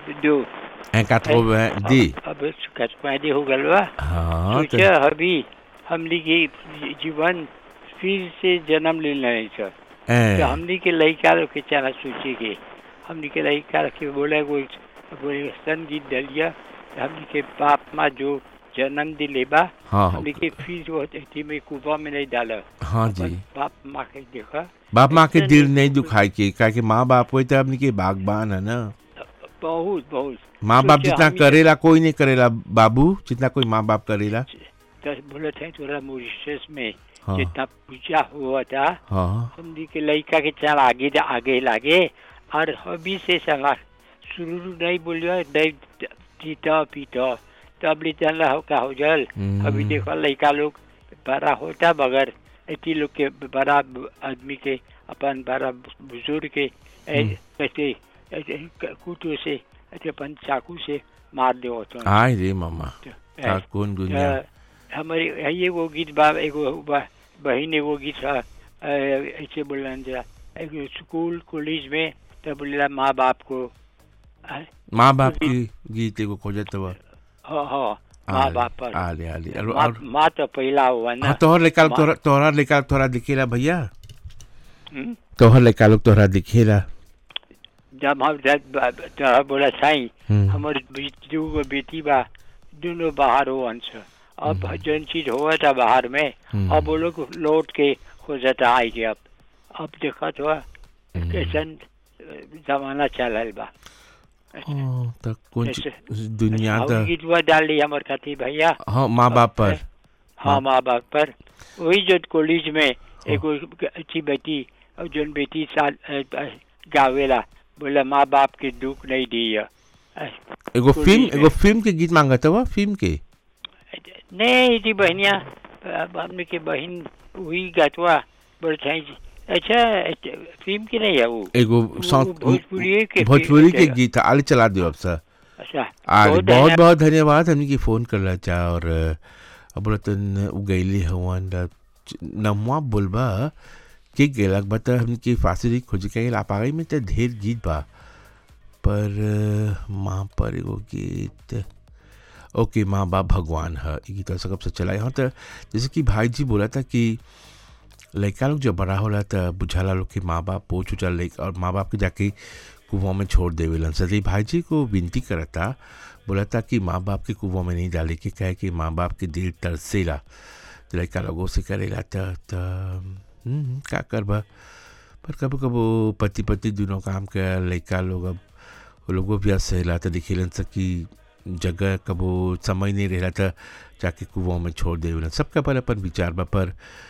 दो un 90 अब कटवादी हो गल बा हाँ तो सोचा अभी हमनी के जीवन फिर से जन्म ले रहे छ ए, तो हमनी के लड़का लोग के चला सोचे के हमनी के लड़का के बोले कोई कोई सन गीत डलिया हमनी के बाप माँ जो जन्म दिले बा हाँ हमनी के फिर जो अथी में कुआ में नहीं डाला हाँ जी अपन बाप माँ के देखा बाप माँ के ऐसे दिल नहीं- नहीं दुखाई के का कि माँ बाप कोई तो अपनी के बागबान है ना बहुत बहुत माँ बाप सोचे जितना हम- करेला कोई नहीं करेला बाबू जितना कोई माँ बाप करेला तो बोले थे थोड़ा मॉरिशस में हाँ जितना पूजा हुआ था हाँ हमनी के लड़का के चल आगे आगे लागे और अभी से चला शुरू नहीं बोलियो नहीं पीटा पीटा तब ले चल रहा हो का हो जल हम्म। अभी देखो लड़का लोग बड़ा होता बगैर इतनी लोग के बड़ा आदमी के अपन बड़ा बुजुर्ग के ऐ- ऐसे ऐसे कुटो से ऐसे अपन चाकू से मार दे होता आय रे मामा का कौन दुनिया हमारे ये वो गीत बा एगो बा- बहिन एगो गीत है अ, ऐसे बोलन जरा एगो स्कूल कॉलेज में तो बोलेला माँ बाप को अ, माँ बाप की गीत एगो खोजत बा हाँ हाँ माँ बाप पर आले आले और माँ और- माँ तो पहला हुआ ना हाँ तोहर लेका माँ- तोहरा तोहरा लेका तोहरा दिखेला भैया हम्म? तोहर लेका लोग तोहरा दिखेला जब हम जब तो बोला साई हम्म। हमारे बी- दू गो बेटी बा दोनों बाहर हो अंश अब जौन चीज हुआ था बाहर में हम्म। अब वो लोग लौट के खोजता आई के अब अब देखा तो हम्म। कैसन अ, जमाना चलल बा हाँ, त कौन ऐसे- चीज- दुनिया और त गीतवा डाल दी हमार खातिर भैया हाँ माँ बाप पर हाँ माँ बाप पर वही जो कॉलेज में एगो अच्छी बेटी और जोन बेटी साल अ, अ, गावेला बोला माँ बाप के दुख नहीं दिया अ, एगो कॉलेज फिल्म में। एगो फिल्म के गीत मांगत हुआ फिल्म के नहीं थी बहनिया अब हमने के बहन वही गतवा बोले थे अच्छा अच्छा, फिल्म की नहीं है वो एगो वो सॉन्ग भोजपुरी के भोजपुरी के फिल्म गीत आले चला दियो अब सर अच्छा आज बहुत बहुत धन्यवाद। बहुत धन्यवाद हमने की फोन करला चा और अब बोलतन उगैली हवन नमवा बोलबा के गेलक बता हमने की फांसी खोज के आप आ गई में तो ढेर गीत बा पर अ, माँ पर एगो गीत ओके माँ बाप भगवान है ये गीत सब से चला यहाँ तो जैसे कि भाई जी बोला था कि लड़का लोग जब बड़ा होला तो बुझाला लोग कि माँ बाप पोछ उछल लइक और माँ बाप के जाके कुआं में छोड़ देवेलन सदी भाई जी को विनती करता बोला था कि माँ बाप के कुआं में नहीं डाले के कहे कि माँ बाप के दिल तरसेला तो लड़का लोगों से करेला तो तो हम्म, का करबा पर कबो कबो पति पति दोनों काम के लड़का लोग अब वो लोगों भी सहेला तो दिखेलन से कि जगह कबो समय नहीं रहला था जाके कुआं में छोड़ देवेलन सबका पर अपन विचार बा पर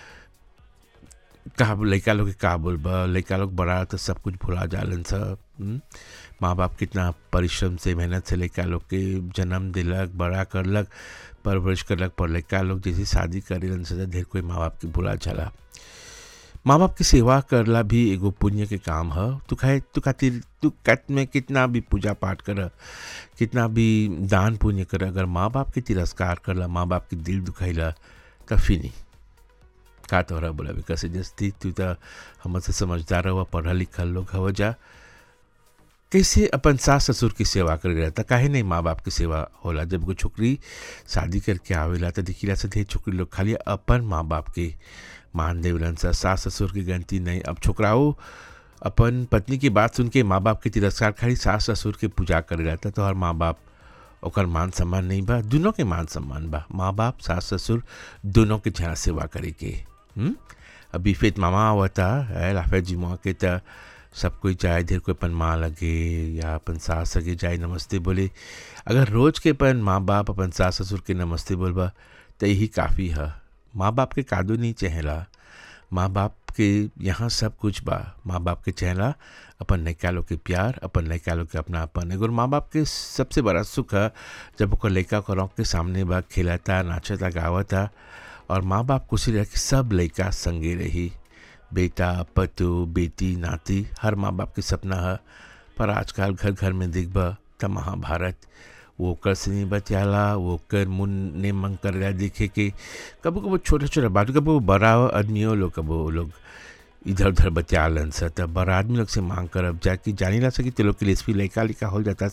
का लड़का लोग के का बोलबा लड़का लोग बड़ा तो सब कुछ भुला जालन सब हम्म? माँ बाप कितना परिश्रम से मेहनत से लड़का लोग के जन्म दिलक बड़ा करलक परवरिश करलक पर लड़का लोग जैसे शादी करेलन से ढेर कोई माँ बाप के भुला जाला माँ बाप की सेवा करला भी एगो पुण्य के काम है तू खाए तू खातिर तू कत में कितना भी पूजा पाठ कर कितना भी दान पुण्य कर अगर माँ बाप के तिरस्कार करला माँ बाप के दिल दुखाइला तब फिनी का तोहरा बोला कैसे जस्ती तू तो हमसे समझदार हुआ पढ़ा लिखल लोग हव जा कैसे अपन सास ससुर की सेवा कर रहता काहे नहीं माँ बाप की सेवा होला जब कोई छोकरी शादी करके आवेला तो दिखीला से ढेर छोकरी लोग खाली अपन माँ बाप के मान देवलन सा सास ससुर की गलती नहीं अब छोकराओ अपन पत्नी की बात सुन के माँ बाप के तिरस्कार खाली सास ससुर के पूजा कर रहता तो हर माँ बाप ओकर मान सम्मान नहीं बा दोनों के मान सम्मान बा माँ बाप सास ससुर दोनों के जहाँ सेवा करे के हम्म? अभी फिर मामा आवता है लाफे जी माँ के त सब कोई जाए ढेर कोई अपन माँ लगे या अपन सास लगे जाए नमस्ते बोले अगर रोज के अपन माँ बाप अपन सास ससुर के नमस्ते बोलबा तो यही काफ़ी है माँ बाप के कादो नहीं चहला माँ बाप के यहाँ सब कुछ बा माँ बाप के चहला अपन लड़का लोग के प्यार अपन लड़का लोग के अपनापन एगो माँ बाप के सबसे बड़ा सुख है जब ओकर लड़का को रौक के सामने बा खिलाता नाचता गावता और माँ बाप खुशी रह के सब लड़का संगे रही बेटा पतु बेटी नाती हर माँ बाप के सपना है पर आजकल घर घर में दिखबा त महाभारत वो कर से नहीं बचाला वो कर मुन ने मंग कर रहा देखे कि कबो कबो छोटा छोटा बात कबो बड़ा आदमियों लोग कबो लोग इधर उधर बचा लन सा तब बड़ा आदमी लोग से मांग कर अब जाके जानी ला सकी तो लोग के लिए लड़का लिखा हो जाता